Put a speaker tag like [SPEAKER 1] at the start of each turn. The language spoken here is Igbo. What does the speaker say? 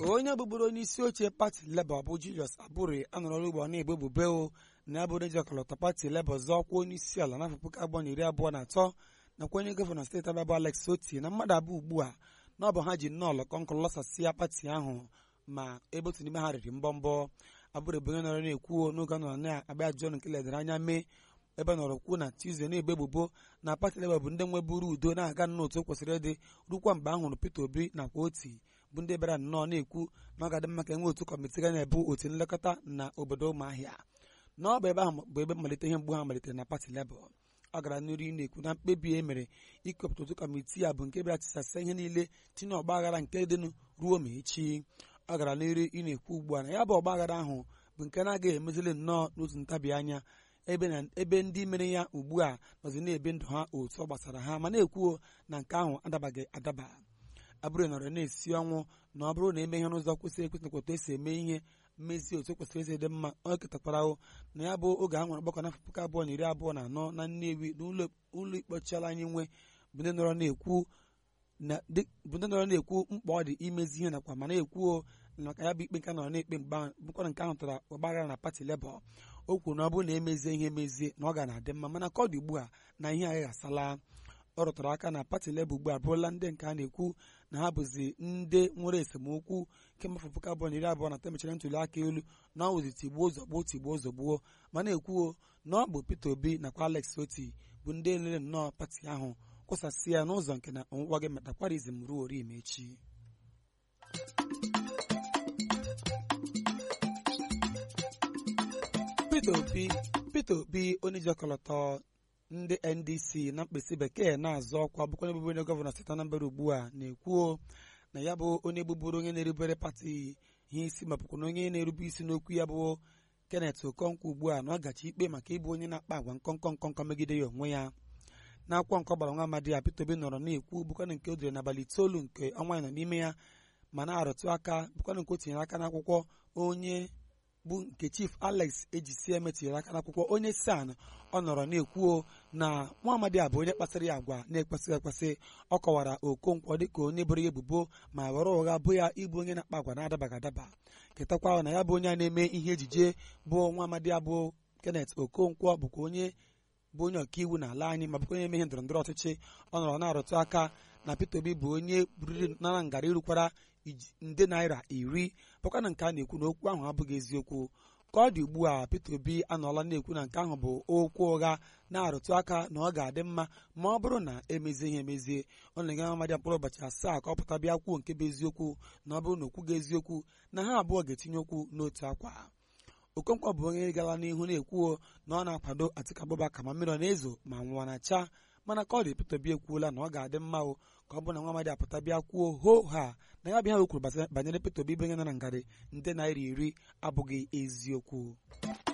[SPEAKER 1] onye bụbụrụ onye isi oche pati Labour bụ Julius Abure anọrọla ugbo na-egbo ebubo o na abụ onye jikọlọta pati Labour zọọ ọkwa onye isi ala n'afọ puku abụọ na iri abụọ na atọ nakwa onye gọvanọ steeti Abịa bụ Alex Oti na mmadụ abụọ ugbu a na ọ bụ ha ji nnọọ lọkọnkọ lọsasịa pati ahụ ma ebe otu n'ime ha riri mbọmbọ Abure bụ onye nọrọ na-ekwu n'oge ọ nọrọ na-agba ajụjụ ọnụ nke ledara anya mee ebe nọrọ kwuo na Tuesday na-egbe ebubo na pati Labour bụ ndị nweburu udo na-aga n'otu o kwesịrị ịdị rukwa mgbe a hụrụ Peter Obi nakwa Oti bụ ndị bịara nnọọ na-ekwu na ọ ga-adị mma ka enwe otu kọmitii ga na-ebu otu nlekọta na obodo ụmụahịa na ọ bụ ebe ahụ bụ ebe mmalite ihe mgbu ha malitere na pati Labour ọ gara n'ihu na-ekwu na mkpebi e mere ikepụta otu kọmitii a bụ nke bịara tisasa ihe niile tinye ọgba aghara nke dịnụ ruo ma echi ọ gara n'ihu ị na-ekwu ugbu a na ya bụ ọgba aghara ahụ bụ nke na-agaghị emezili nnọọ n'otu ntabi anya ebe ndị mere ya ugbu a nọzi na-ebe ndụ ha otu ọ gbasara ha ma na-ekwuo na nke ahụ adabaghị adaba Abure nọrọ na-esi ọnwụ na ọ bụrụ na eme ihe n'ụzọ kwesịrị ekwesị nakwa esi eme ihe mmezi otu kwesịrị esi dị mma ọ ketakwara na ya bụ oge a nwere ọgbakọ n'afọ puku abụọ na iri abụọ na anọ na Nnewi na ụlọ ikpe ọchịala anyị nwe bụ ndị nọrọ na-ekwu mkpa ọ dị imezi ihe nakwa ma na-ekwuo maka ya bụ ikpe nke nọrọ na-ekpe mgbe bụkwa nke ahụ tara ọgbaghara na pati Labour o kwuru na ọ bụrụ na emezie ihe emezie na ọ ga na-adị mma mana ka ọ dị ugbu a na ihe agaghị asala ọ rụtara aka na pati Labour ugbu a bụrụla ndị nke a na-ekwu na ha bụzi ndị nwere esemokwu kemgbe afọ puku abụọ na iri abụọ na atọ mechara ntuli aka elu na ọ wụzi tigbuo zọgbuo tigbuo zọgbuo ma na-ekwuo na ọ bụ Peter Obi nakwa Alex Oti bụ ndị lere nnọọ pati ahụ kwụsasị ya n'ụzọ nke na ọnwụkwa gị metakwarizm ruo ori echi Peter Obi Peter Obi onye jikọlọtọ ndị NDC na mkpịsị bekee na-azọ ọkwa bụkwa onye bụbụ onye gọvanọ steeti Anambra ugbu a na-ekwuo na ya bụ onye bụbụrụ onye na-erubere pati ihe isi ma bụkwa na onye na-erube isi n'okwu ya bụ Kenneth Okonkwo ugbu a na ọ gachi ikpe maka ịbụ onye na-akpa agwa nkọnkọ nkọnkọ megide ya onwe ya n'akwụkwọ nke ọgbara nwa amadi ya Peter Obi nọrọ na-ekwu bụkwana nke o dere n'abalị itoolu nke ọnwa ya nọ n'ime ya ma na-arụtụ aka bụkwana nke o tinyere aka n'akwụkwọ onye bụ nke chief alex ejisie metinyere aka n'akwụkwọ onye san ọ nọrọ na-ekwuo na nwa amadi a bụ onye kpasịrị ya agwa na-ekpesịghị ekpesị ọ kọwara okonkwo dịka onye bụrụ ya ebubo ma were ụgha bụ ya ịbụ onye na-akpa agwa na-adabaghị adaba ketakwa na ya bụ onye a na-eme ihe ejije bụ nwa amadi abụ kenneth okonkwo bụkwa onye bụ onye ọkaiwu n'ala anyị ma bụkwa onye eme ihe ndọrọ ndọrọ ọchịchị ọ nọrọ na-arụtụ aka na Peter Obi bụ onye buriri nara ngara irukwara nde naira iri bụkwa na nke a na-ekwu na okwu ahụ abụghị eziokwu ka ọ dị ugbu a Peter Obi anọọla na-ekwu na nke ahụ bụ okwu ụgha na-arụtụ aka na ọ ga-adị mma ma ọ bụrụ na emezie ihe emezie ọ na-enye amadi mkpụrụ ụbọchị asaa ka ọ pụta bịa kwuo nke bụ eziokwu na ọ bụrụ na okwu ga-eziokwu na ha abụọ ga-etinye okwu n'otu akwa Okonkwo bụ onye gara n'ihu na-ekwuo na ọ na-akwado Atiku Abubakar ma mmiri ọ na-ezo ma nwa na-acha mana ka ọ dị Peter Obi ekwuola na ọ ga-adị mma o ka ọ bụ na nwa amadi apụta bịa kwuo ho ha na ya bịa ha kwuru banyere Peter Obi bụ onye nọ na ngarị nde naira iri abụghị eziokwu